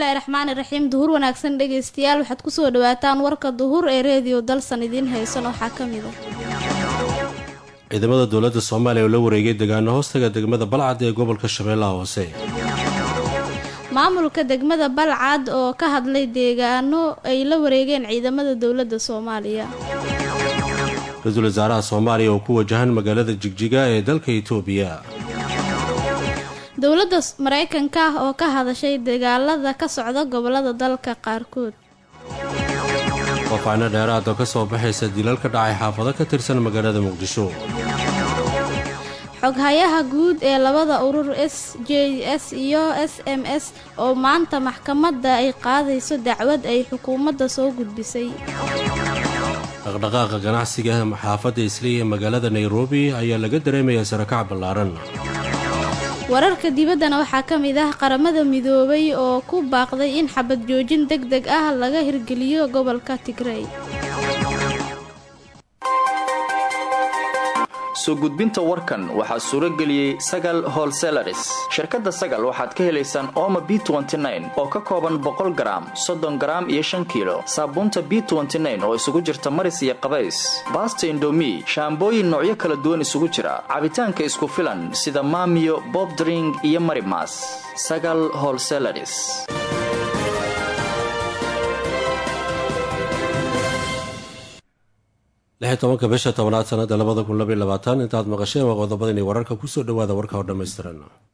bismillaahi raxmaani raxiim duhur wanaagsan dhegeystayaal waxaad kusoo dhawaataan warka duhur ee reediyo dalsan idiin haysan waxaa ka mid a ciidamada dowladda soomaaliya oo la wareegay degaano hoostaga degmada balcad ee gobolka shabeellaha hoose maamulka degmada balcad oo ka hadlay deegaano ay la wareegeen ciidamada dowladda soomaaliya ra-iisul wasaaraha soomaaliya oo ku wajahan magaalada jigjiga ee dalka itoobiya dowladda mareykanka ah oo ka hadashay dagaalada ka socda gobolada dalka qaarkood faafacno dheeraad oo ka soo baxaysa dilal ka dhacay xaafado ka tirsan magaalada muqdisho xoghayaha guud ee labada urur s j s iyo s m s oo maanta maxkamadda ay qaadayso dacwad ay xukuumadda soo gudbisay dhaqdhaqaaqa ganacsiga xaafadda islii ee magaalada nairobi ayaa laga dareemayaa sarakac ballaaran wararka dibaddana waxaa ka mid ah qaramada midoobay oo ku baaqday in xabad joojin deg deg ah laga hirgeliyo gobolka tigrey soo gudbinta warkan waxaa suuro geliyey sagal holselaris shirkadda sagal waxaad ka helaysaan ooma b oo ka kooban boqol garaam soddon garaam iyo shan kiilo saabuunta b oo isugu jirta maris iyo qabays baasta indomi shaambooyin noocyo kala duwan isugu jira cabitaanka isku filan sida maamiyo bobdring iyo marimas sagal holselaris lix tobanka bisha tobnaad sanada labada kun labaiy labaatan intaad maqasheen waa qodobadani wararka kusoo dhawaada warka oo dhammaystiran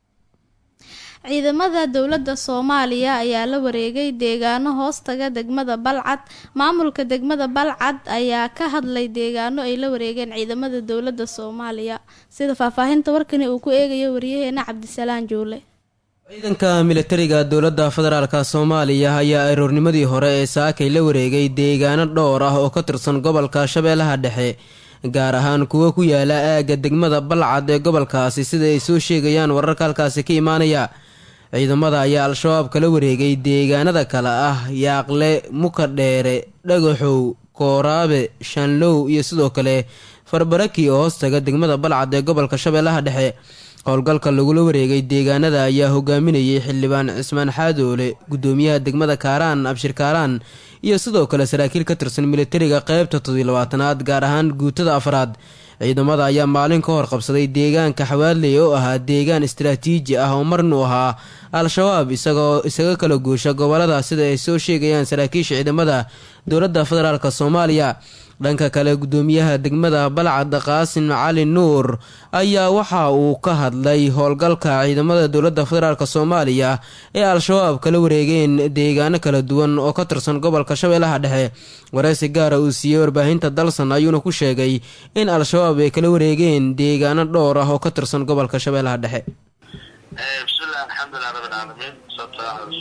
ciidamada dowladda soomaaliya ayaa la wareegay deegaano hoostaga degmada balcad maamulka degmada balcad ayaa ka hadlay deegaano ay la wareegeen ciidamada dowladda soomaaliya sida faahfaahinta warkani uu ku eegayo wariyaheena cabdisalaan juule ciidanka militariga dowladda federaalka soomaaliya ayaa aroornimadii hore ee saakay la wareegay deegaano dhowr ah oo ka tirsan gobolka shabeellaha dhexe gaar ahaan kuwo ku yaala aagga degmada balcad ee gobolkaasi sida ay soo sheegayaan wararka halkaasi ka imaanaya ciidamada ayaa al-shabaab kala wareegay deegaanada kale ah yaaqle mukadheere dhagaxow kooraabe shanlow iyo sidoo kale farbaraki oo hoostaga degmada balcad ee gobolka shabeellaha dhexe howlgalka lagula wareegay deegaanada ayaa hogaaminayay xildhibaan cismaan xaadoole gudoomiyaha degmada kaaraan abshir kaaraan iyo sidoo kale saraakiil ka tirsan militariga qeybta todolabaatanaad gaar ahaan guutada afraad ciidamada ayaa maalin ka hor qabsaday deegaanka xawaadley oo ahaa deegaan istaraatiiji ah oo marnu ahaa al-shabaab isagoo isaga kala guusha gobolada sida ay soo sheegayaan saraakiisha ciidamada dowladda federaalk soomaaliya dhanka kale gudoomiyaha degmada balcad qaasim cali nuur ayaa waxa uu ka hadlay howlgalka ciidamada dowladda federaalk soomaaliya ee al-shabaab kala wareegeen deegaano kala duwan oo ka tirsan gobolka shabeellaha dhexe wareysi gaara uu siiyey warbaahinta dalsan ayuuna ku sheegay in al-shabaab ay kala wareegeen deegaano dhowr ah oo ka tirsan gobolka shabeellaha dhexe bismillahi alxamdulilah rabbilcaalamiin sababta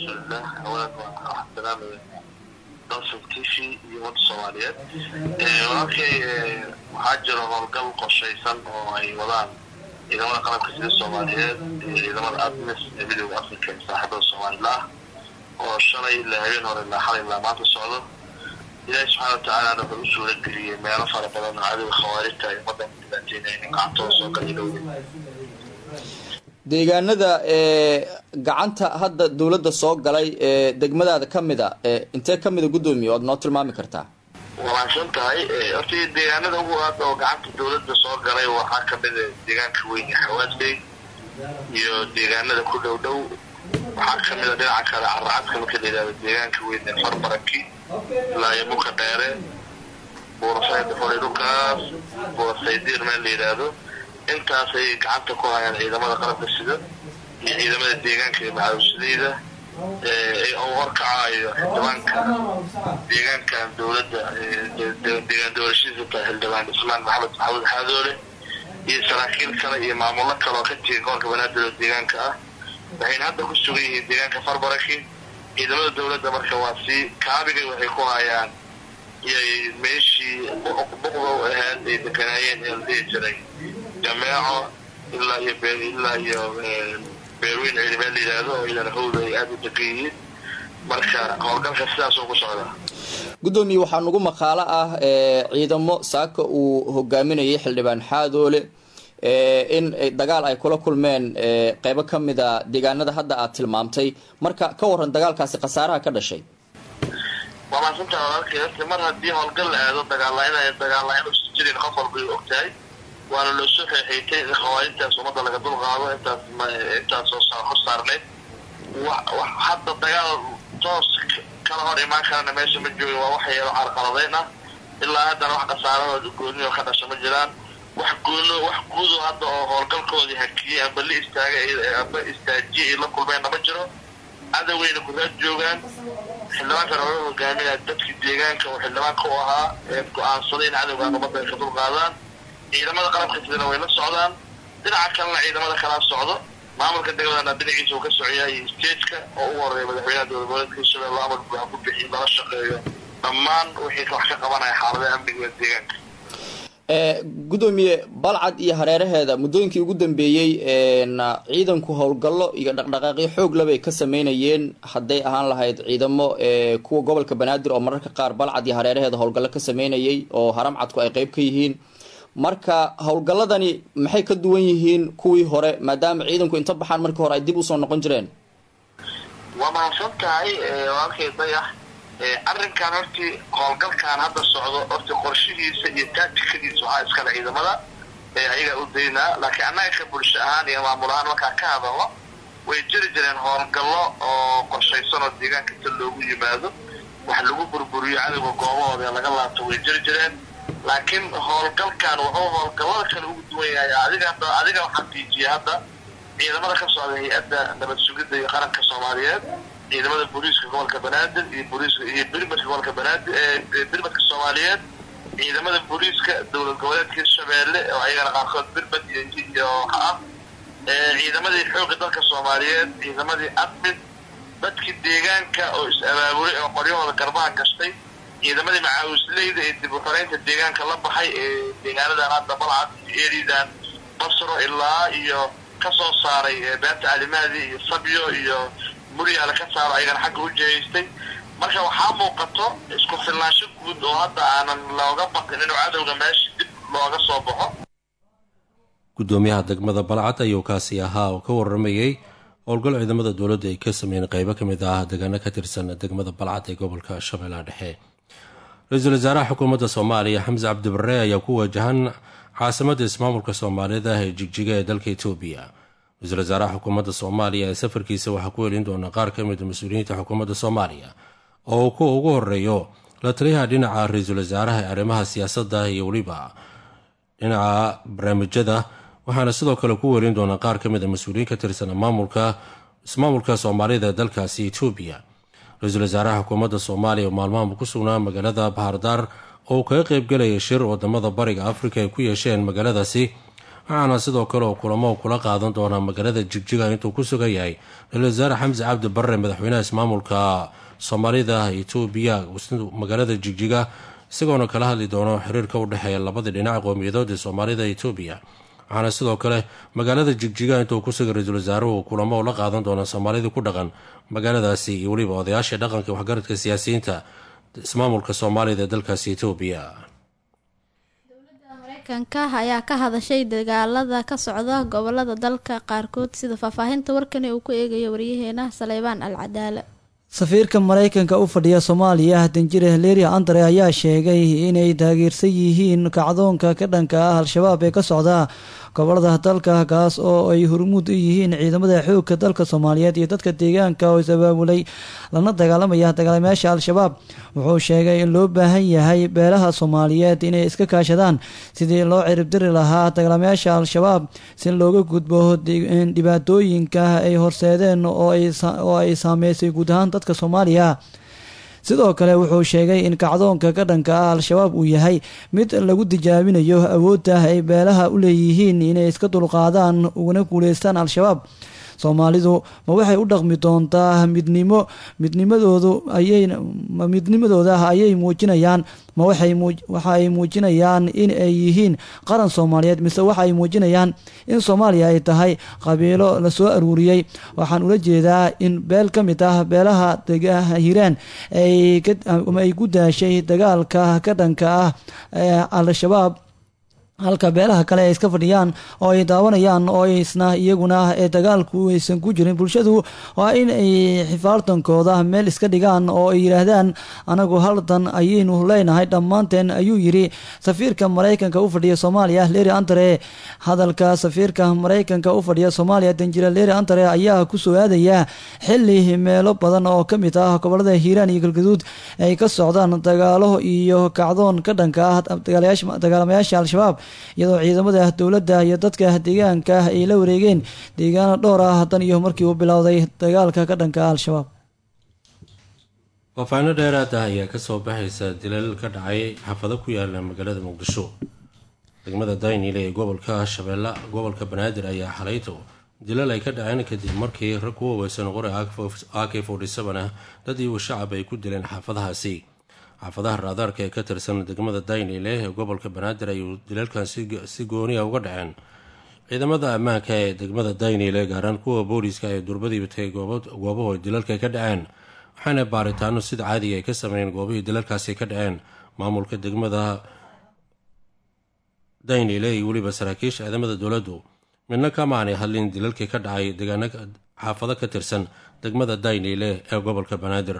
rasuulilah dalsan t v iyo ummadda soomaaliyeed walaalkay waxaa jiro howlgal qorshaysan oo ay wadaan ciidamada qalabka sida soomaaliyeed iyo ciidamada admis ee midooda africa ee saaxibada soomalilah oo shalay ilaa habeen hore ilaa xalay ilaa maanta socdo ilaahi subxaana watacaalana wuxuu u suura geliyey meelo fara badan oo cadowga khawaarijta ay ummaddan ku dhibaateynayeen gacantooda soo galay dhowda deegaanada ee gacanta hadda dowladda soo galay ee degmadaada ka mid a intee ka mida guddoomiye oad noo tilmaami kartaa wanaagsan tahay horta deegaanada ugu aad oo gacanta dowladda soo galay waxaa kamida deegaanka weyn ee xawaadley iyo deegaanada ku dhow dhow waxaa kamida dhinaca kale caracadka marka la yidhahdo deegaanka weyn ee farbaraki ilaa iyo buka dheere buurasayd xolay dhulkaas buurasaydiir meel la yidhaahdo intaasay gacanta ku hayaan ciidamada qalabka sida iyo ciidamada deegaanka ee macawisleyda oo horkacaayo xildhibaanka deegaankan dowladda deegaan doorashadiisa tahay xildhibaan ismaan maxamed maxamuud xaadoole iyo saraakiil kale iyo maamullo kale oo ka jira gobolka banaadir oo deegaanka ah waxayna hadda ku sugan yihiin deegaanka farbaraki ciidamada dowladda marka waa si kaabigay waxay ku hayaan iyay meeshii buqdow ahayd ay deganaayeen ee la dhihi jiray jameeco ilaa iyo ilaa iyo beerweyn ciidamee la yidhaahdo oo idan hawda ay aada u degan yihiin marka howlgalka sidaasoo ku socdaa guddoomiye waxaa nagu maqaalo ah ciidamo saaka uu hogaaminayay xildhibaan xaadoole in dagaal ay kula kulmeen qeybo ka mida deegaanada hadda aad tilmaamtay marka ka waran dagaalkaasi khasaaraha ka dhashay waa maasanta walaalkay mar haddii howlgal la aado dagaalla dagaalla inuusan jirin qof walba ay ogtahay waana loo soo xeexeeytay in khawaarijtaas ummadda laga dul qaado intaas intaasoo hor saarneyd hadda dagaal toos kala hor imaan karana meesha ma joogin waa wax yeelo carqaladeyn ah ilaa haddana wax khasaarahooda goonioo ka dhasha ma jiraan wax goono wax guudo hadda oo howlgalkoodii hakiyey amba la istaaga amba istaajiye ay la kulmeenna ma jiro cadaweyna kudaa joogaan xildhibaankan ola hogaaminaya dadkii deegaanka oo xildhibaanka u ahaa ee go-aansaday in cadowgaan ummadda ay ka dul qaadaan ciidamada qalabka sidana way la socdaan dhinaca kalena ciidamada kalaa socdo maamulka degmadana dhinaciisa uu ka socoyahay stageka oo u horeeya madaxweynaha dowlad goboleedka hirshabelle amar buuxa ku bixiy lala shaqeeyo dhammaan wixii wax ka qabanaya xaaladaha amniga ee deegaanka gudoomiye balcad iyo hareeraheeda muddooyinkii ugu dambeeyey ciidanku howlgallo iyo dhaqdhaqaaqyo xoog labay ka sameynayeen hadday ahaan lahayd ciidamo kuwa gobolka banaadir oo mararka qaar balcad iyo hareeraheeda howlgallo ka sameynayay oo haramcadku ay qeyb ka yihiin marka howlgalladani maxay ka duwan yihiin kuwii hore maadaama ciidanku inta baxaan markii hore ay dib usoo noqon jireen waa mahadsan tahay walaalkay dayax arrinkan hortii howlgalkan hadda socdo horti qorshihiisa iyo taatikadiisa waxaa iskale ciidamada ayagaa u daynaa laakiin annaga ka bulsho ahaan iyo maamul ahaan markaa ka hadalno way jiri jireen howlgallo oo qorshaysan oo deegaanka ta loogu yimaado wax lagu burburiyo cadowga goobahooda laga laabto way jiri jireen laakiin howlgalkan wuxuu howlgallada kale ugu duwan yahay adiga hadda adiga xaqiijiya hadda ciidamada ka socda hay-adda nabad sugidda iyo qaranka soomaaliyeed ciidamada booliiska gobolka banaadir iyo booliiska iyo birmadka gobolka banaadir birmadka soomaaliyeed ciidamada booliiska dowlad goboleedka hirshabeelle oo ayagana qaarkood birmad iyo ah ciidamadii xoogga dalka soomaaliyeed ciidamadii admid dadkii deegaanka oo is-abaabulay oo qoryahooda garbaha gashtay ciidamadii macaawisleyda ee dib u xoreynta deegaanka la baxay ee deegaanadan hadda balcad iyo eridan basro ilaa iyo kasoo saaray beerta calimaadi iyo sabyo iyo muryaala ka saaro ayagana xagga u jihaystay marka waxaa muuqato isku filnaansho guud oo hadda aanan looga baqin inuu cadowga meesha dib looga soo baxo gudoomiyaha degmada balcad ayuu kaasi ahaa oo ka waramayey howlgal ciidamada dowladda ay ka sameeyeen qeybo ka mid ah deegaano ka tirsan degmada balcad ee gobolka shabeellaha dhexe ra-iisul wasaaraha xukuumadda soomaaliya xamse cabdibarre ayaa ku wajahan caasimadda ismaamulka soomaalida ee jigjiga ee dalka etoobiya ra-iisul wasaaraha xukuumadda soomaaliya ee safarkiisa waxaa ku helin doona qaar ka mid mas-uuliyiinta xukuumadda soomaaliya oo kuwa ugu horeeyo la taliyaha dhinaca ra-iisul wasaaraha ee arrimaha siyaasadda iyo weliba dhinaca barnaamijyada waxaana sidoo kale ku weelin doonaa qaar ka mid a mas-uuliyiin ka tirsan maamulka ismaamulka soomaalida ee dalkaasi etoobiya ra-iisul wasaaraha xukuumadda soomaaliya oo maalmahanba ku sugnaa magaalada bahardaar oo uu kaga qeybgelaya shir wadamada bariga afrika ay ku yeesheen magaaladaasi waxaana sidoo kale oo kulamo kula qaadan doonaa magaalada jigjiga intuu ku sugan yahay ra-isul wasaare xamse cabdi barre madaxweynaha ismaamulka soomaalida etoobiya magaalada jigjiga isagoona kala hadli doono xiriirka u dhexeeya labadii dhinac qowmiyadood ee soomaalida etoobiya waxaana sidoo kale magaalada jigjiga intuu ku sugan ra-iisul wasaaruhu kulamo la qaadan doona soomaalidii ku dhaqan magaaladaasi iyo weliba odayaasha dhaqanka waxgaradka siyaasiyiinta ismaamulka soomaalida ee dalkaasi etoobiya mareykanka ayaa ka hadashay dagaalada ka socda gobolada dalka qaarkood sida faahfaahinta warkani uu ku eegayo waryaheena saleybaan al cadaale safiirka maraykanka u fadhiya soomaaliya danjire haleria andre ayaa sheegay inay taageersan yihiin kacdoonka ka dhanka ah al-shabaab ee ka socda gobolada dalka kaas oo ay hormuud u yihiin ciidamada xoogka dalka soomaaliyeed iyo dadka deegaanka oo is-abaabulay lana dagaalamaya dagaalamayaasha al-shabaab wuxuu sheegay in loo baahan yahay beelaha soomaaliyeed inay iska kaashadaan sidii loo ciribdiri lahaa dagaalamayaasha al-shabaab si looga gudbo dhibaatooyinka ay horseedeen oo ay saameysay guud ahaan dadka soomaaliya sidoo kale wuxuu sheegay in kacdoonka ka dhanka ah al-shabaab uu yahay mid lagu tijaabinayo awoodda ay beelaha u leeyihiin inay iska dulqaadaan ugana guuleystaan al-shabaab soomaalidu ma waxay u dhaqmi doontaa midnimo midnimadoodu ayay midnimadooda ayay muujinayaan ma waxay waxa ay muujinayaan in ay yihiin qaran soomaaliyeed mise waxa ay muujinayaan in soomaaliya ay tahay qabiilo lasoo aruuriyey waxaan ula jeedaa in beel ka mid ah beelaha hiraan ay ku daashay dagaalka ka dhanka ah ee al-shabaab halka beelaha kale ay iska fadhiyaan oo ay daawanayaan oo isna iyaguna ee dagaalku aysan ku jirin bulshadu waa in ay xifaartankooda meel iska dhigaan oo ay yidhaahdaan anagu haldan ayaynu leenahay dhammaanteen ayuu yiri safiirka maraykanka u fadhiya soomaaliya leri antare hadalka safiirka maraykanka u fadhiya soomaaliya danjira leri antare ayaa kusoo aadaya xili meelo badan oo ka mid ah gobolada hiiraan iyo galgaduud ay ka socdaan dagaalo iyo kacdoon ka dhanka ah dagaalamayaasha al-shabaab iyadoo ciidamada dowladda iyo dadka deegaanka ay la wareegeen deegaano dhowr ah dan iyo markii uu bilowday dagaalka ka dhanka ah al-shabaab faahfaahino dheeraada ayaa kasoo baxaysa dilal ka dhacay xaafado ku yaala magaalada muqdisho degmada daynile ee gobolka shabeelle gobolka banaadir ayaa xalayto dilal ay ka dhaceen kadib markii rag ku waweysan qori ak forty seven ah dad iyo shacab ay ku dileen xaafadahaasi xaafadaha raadaarka ee ka tirsan degmada daynile ee gobolka banaadir ayuu dilalkan si gooniya uga dhaceen ciidamada ammaanka ee degmada daynile gaaraan kuwa booliiska ee durbadiiba tagay goobahu ay dilalka ka dhaceen waxaana baaritaano sida caadiga ay ka sameeyeen goobihii dilalkaasi ka dhaceen maamulka degmada daynile iyo weliba saraakiisha ciidamada dowladdu midna kamaanay hadlin dilalkii ka dhacay deegaano xaafado ka tirsan degmada daynile ee gobolka banaadir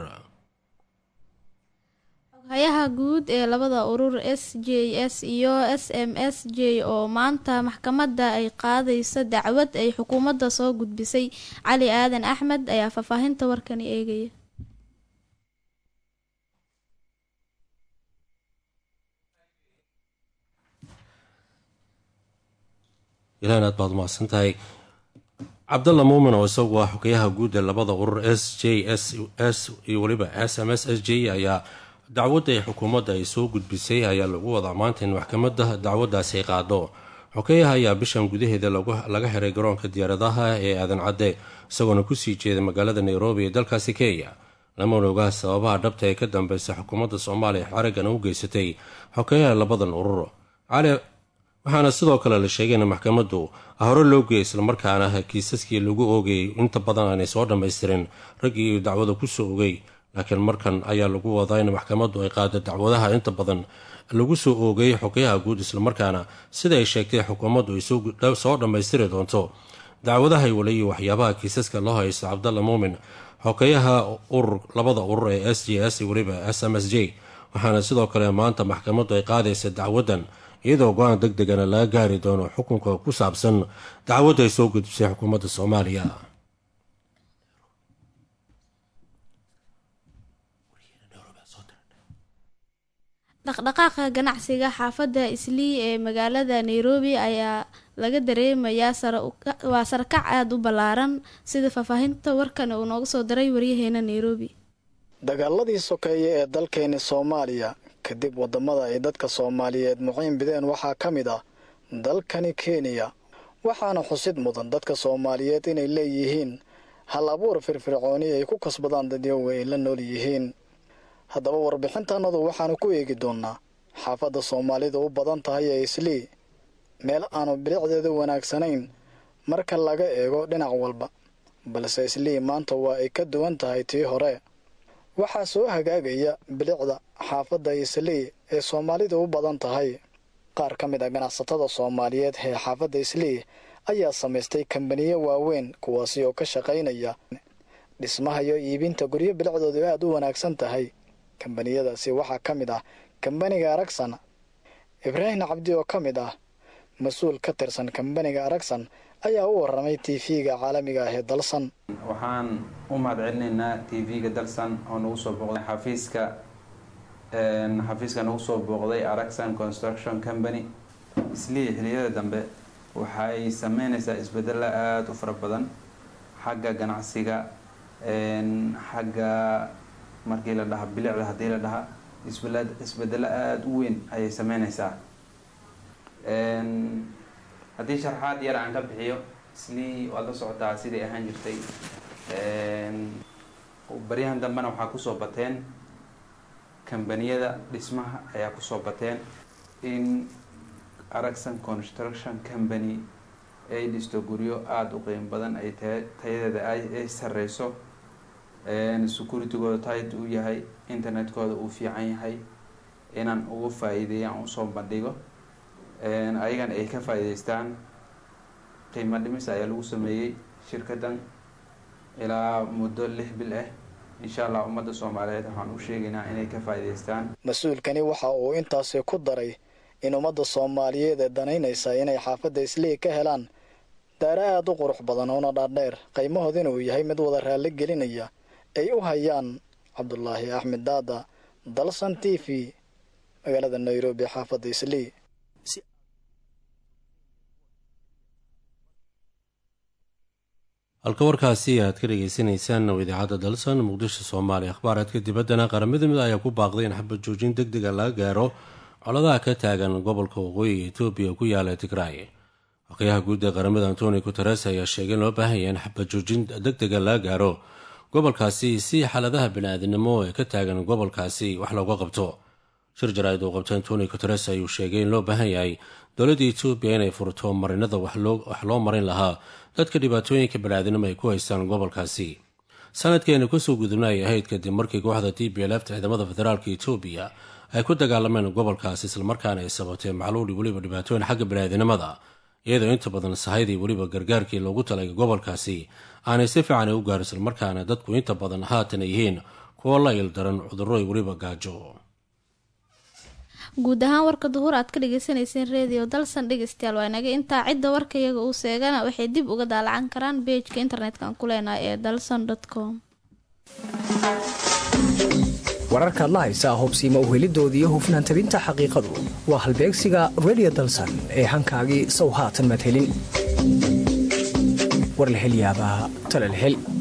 hay-aha guud ee labada urur s j s iyo s m s j oo maanta maxkamadda ay qaadayso dacwad ay xukuumadda soo gudbisay cali aadan axmed ayaa faahfaahinta warkani eegaya ilaan aad baad umahadsan tahay cabdalla muumin oo isagu ah xogayaha guud ee labada urur s j s s iyo weliba s m s s j ayaa dacwadda ay xukuumadda ay soo gudbisay ayaa lagu wadaa maanta in maxkamadda dacwaddaasi ay qaado xokeyaha ayaa bishan gudaheeda laga xiray garoonka diyaaradaha ee aadan cadde isagoona kusii jeeda magaalada nairobi ee dalkaasi kenya lamana ogaa sababaha dhabta ee ka dambeysa xukuumadda soomaaliya xarigan u geysatay xokeyaha labadan urur cali waxaana sidoo kale la sheegay in maxkamaddu hore loo geeyay islamarkaana kiisaskii lagu oogayay inta badan aanay soo dhammaystirin raggii uu dacwada kusoo ogay laakiin markan ayaa lagu wadaa in maxkamaddu ay qaado dacwadaha inta badan lagu soo oogay xogayaha guud islamarkaana sida ay sheegtay xukuumaddu ay soo dhammaystiri doonto dacwadaha walayi waxyaabaha kiisaska loo haysto cabdalla muumin xogeyaha urur labada urur ee s j s weliba s m s j waxaana sidoo kale maanta maxkamaddu ay qaadaysa dacwaddan iyadoo go-aan deg degana laga gaari doono xukunka ku saabsan dacwadda ay soo gudbisay xukuumadda soomaaliya dhaqdhaqaaqa ganacsiga xaafadda islii ee magaalada nairobi ayaa laga dareemayaa waa sarakac aada u ballaaran sida faahfaahinta warkan uu nooga soo diray waryaheena nairobi dagaaladii sokeeye ee dalkeeni soomaaliya kadib waddamada ay dadka soomaaliyeed muciin bideen waxaa ka mid ah dalkani kenya waxaana xusid mudan dadka soomaaliyeed inay leeyihiin hal abuur firfircooni ay ku kasbadaan dadyoga ay la nool yihiin haddaba warbixintannadu waxaanu ku eegi doonnaa xaafadda soomaalidu u badan tahay ee islii meel aanu bilicdeedu wanaagsanayn marka laga eego dhinac walba balse islii maanta waa ay ka duwan tahay tii hore waxaa soo hagaagaya bilicda xaafadda islii ee soomaalidu u badan tahay qaar ka mid a ganacsatada soomaaliyeed ee xaafadda islii ayaa samaystay kambaniyo waaweyn kuwaasi oo ka shaqaynaya dhismaha iyo iibinta guryo bilicdoodu aad u wanaagsan tahay kambaniyadaasi waxaa ka mid ah kambaniga aragsan ibraahim cabdi oo ka mid ah mas-uul ka tirsan kambaniga aragsan ayaa u waramay t v-ga caalamiga ah ee dalsan waxaan u mahad celinaynaa t v-ga dalsan oo nagu soo booqday xafiiska xafiiska nagu soo booqday aragsan construction company islii xiliyada dambe waxay sameynaysaa isbedelo aada u fara badan xagga ganacsiga xagga markii la dhaha bilicda haddii la dhaha isbedelo aada u weyn ayay sameynaysaa haddii sharxaad yar aan ka bixiyo islii waad la socotaa siday ahaan jirtay baryahan dambena waxaa kusoo bateen kambaniyada dhismaha ayaa kusoo bateen in aragsan construction company ay dhisto guryo aada u qiimo badan ay tayadeeda ay sareyso securitygooda tit uu yahay internetkooda uu fiican yahay inaan ugu faa-iideeyo aan usoo bandhigo ayagana ay ka faa-iideystaan qiimo dhimis ayaa lagu sameeyey shirkadan ilaa muddo lix bil ah insha allah ummadda soomaaliyeed waxaan u sheegaynaa inay ka faa-iideystaan mas-uulkani waxa uu intaasi ku daray in ummadda soomaaliyeed ee danaynaysa inay xaafadda islii ka helaan daara aada u qurux badan oona dhaadheer qiimahoodina uu yahay mid wada raalli gelinaya ay u hayaan cabdulaahi axmed daada dalsan t v magaalada nairobi xaafadda islii halka warkaasi aad ka dhegeysaneysaan oo idaacadda dalsan muqdisho soomaaliya akhbaaraadka dibaddana qaramada mid ayaa ku baaqday in xabad joojin deg dega laga gaaro coladaha ka taagan gobolka waqooyiga etoobiya ku yaala tigraay waqyaha guud ee qaramada antoni guteres ayaa sheegay in loo baahan yahay in xabad joojin deg dega laga gaaro gobolkaasi si xaaladaha bani-aadinimo ee ka taagan gobolkaasi wax looga qabto shir jaraa'id uu qabta antoni guteres ayuu sheegay in loo baahan yahay dowladda etoobiya inay furto marinada wax loo marin lahaa dadka dhibaatooyinka bani-aadinimo ay ku haystaan gobolkaasi sanadkeena kusoo gudubna ay ahayd kadib markii kooxda t b lft ciidamada federaalka etoobiya ay ku dagaalameen gobolkaasi islamarkaana ay sabatee macluuli weliba dhibaatooyin xagga bani-aadinimada iyadoo inta badan sahaydii weliba gargaarkii loogu talay gobolkaasi aanay si fiican u gaar islamarkaana dadku inta badan haatan ay yihiin kuwo la ildaran cudurro weliba gaajo guud ahaan warka duhur aad ka dhageysaneyseen redio dalsan dhegeystayaal waa inaga intaa cidda warka iyaga uu seegana waxay dib uga daalacan karaan beejka internetka aan ku leenahay ee dalsan com wararkaad la haysaa hubsiima uhelidoodii hufnaan tabinta xaqiiqadu waa halbeegsiga redio dalsan ee hankaagii sow haatan maad helin war la helyaabaa talal hel